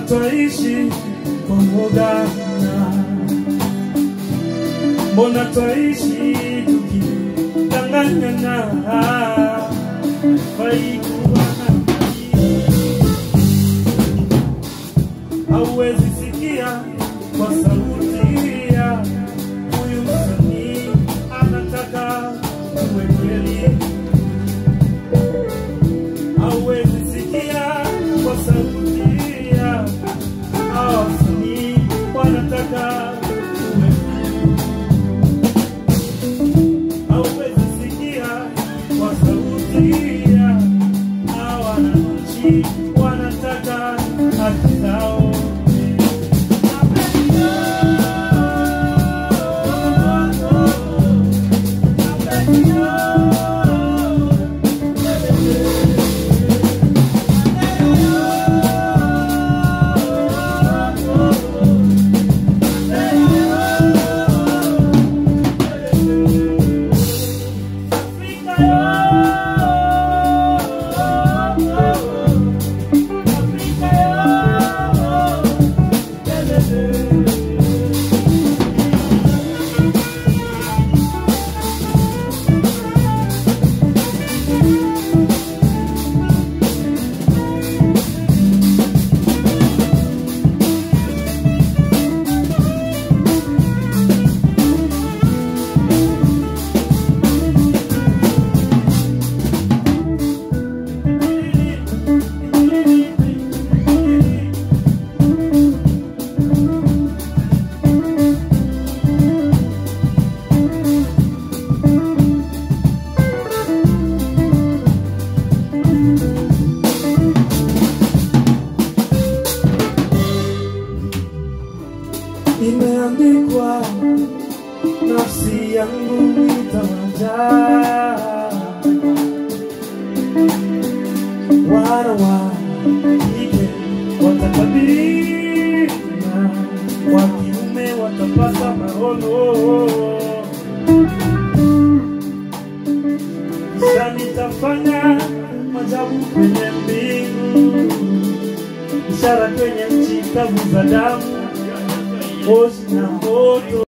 twaishi kwa woga? Mbona twaishi tukidanganyana? Haifai kuwa namna hii. Hauwezi sikia kwa sauti ya huyu msanii anataka uwe kweli hauwezi sikia kwa sauti ya hawa wasanii wanataka uwe hauwezi sikia kwa sauti ya hawa wananchi wanataka haki zao imeandikwa nafsi yangu itawajaa wana wa kike watakabiri na wa kiume watapata maono kisha nitafanya majabu kwenye mbingu ishara kwenye nchi kavu za damu moshi na moto